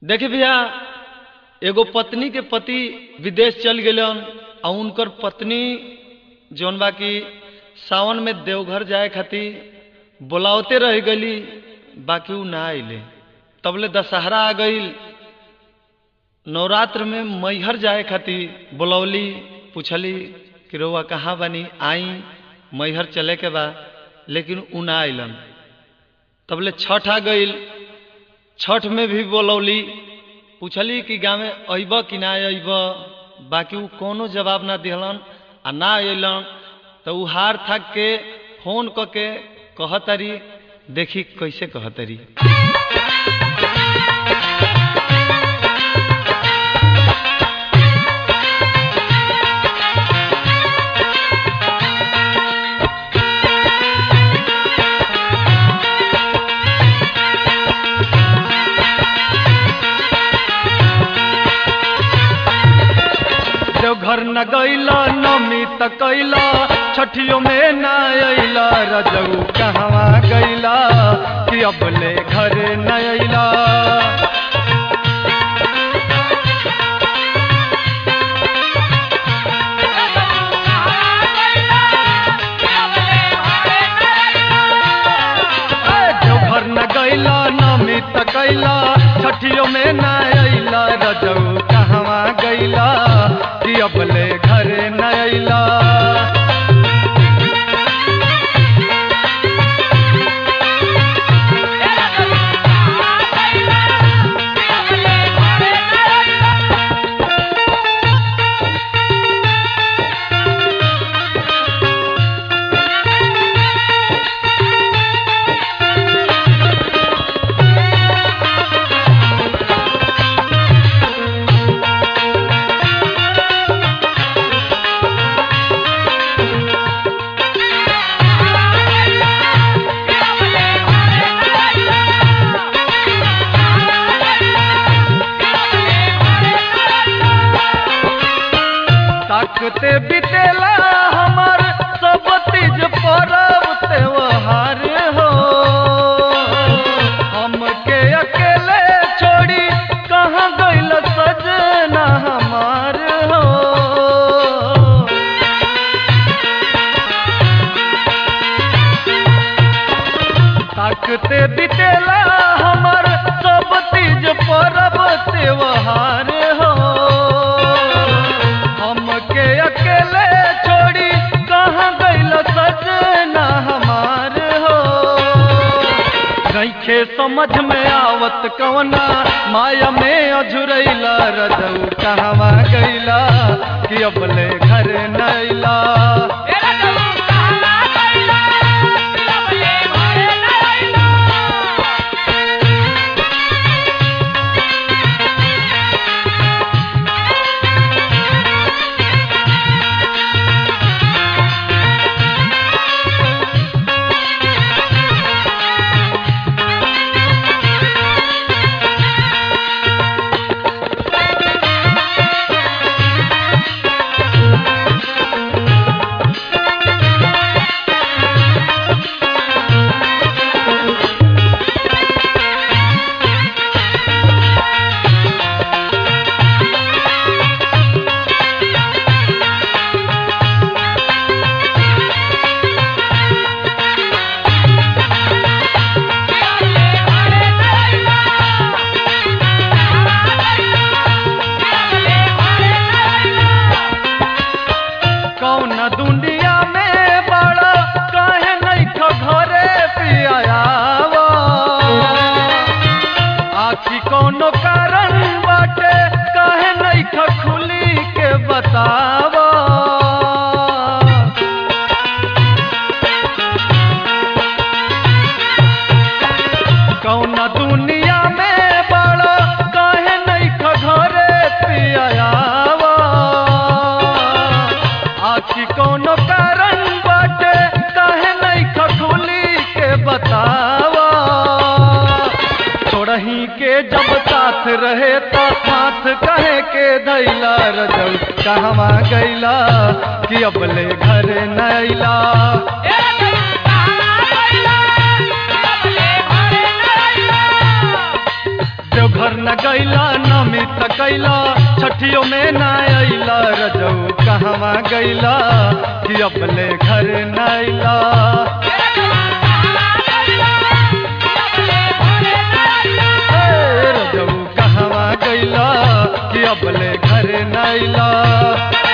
देखी भैया एगो पत्नी के पति विदेश चल गलन और उनकर पत्नी जौन बा कि सावन में देवघर जाए खातिर बुलावते रह गई बाकी उ ना अइले तबले दशहरा आ गई नवरात्र में मैहर जाए खातिर बुलौली पूछली कि रउआ कहाँ बनी आई मैहर चले के बा लेकिन उ ना अइलन तबले छठ आ गई छठ में भी बोलौली पूछली कि गाँव में अइब कि ना अइब बाकी उ कोनो जवाब ना दिहलन आ ना अइलन तो उ हार थाक के फोन क के कहतरी देखी कैसे कहतरी देवघर न गैला नमी त कैला छठियों में न अइला रजऊ कहवा गैला कि अबले घरे न अइला ए, देवघर न गैला नमी त कैला छठियों में न अइला रजऊ कहवा गैला कि अबले घरे न अइला ताकते बितेला हमार सब तीज परब त्योहार हो हमके अकेले छोड़ी कहाँ गइल सजना हमार हो ताकते बितेला हमार सब तीज परब त्योहार हो हमके अकेले छोड़ी कहाँ गइल सजना हमार हो नइखे समझ में आवत कवना माया में अझुरैला रजऊ कहवा गइला कि अबले घरे नैला कौन दुनिया में बड़ा काहे नइखो घरे पियावा आखी कौनो कारण बाटे काहे नइखो खुली के बतावा कौन दुनिया में बड़ा काहे नइखो घरे पियावा आखी कोनो कारण बाटे काहे नहीं खखुली के बतावा छोड़ही के जब साथ रहे तो हाथ कहे के धैला रजल कहवा गैला कि अबले घरे नैला देवघर न गैला नमी त कैला छठियों में न अइला रजऊ कहवा गैला कि अपने घर न अइला ए, रजऊ कहवा गैला कि अपने घर न अइला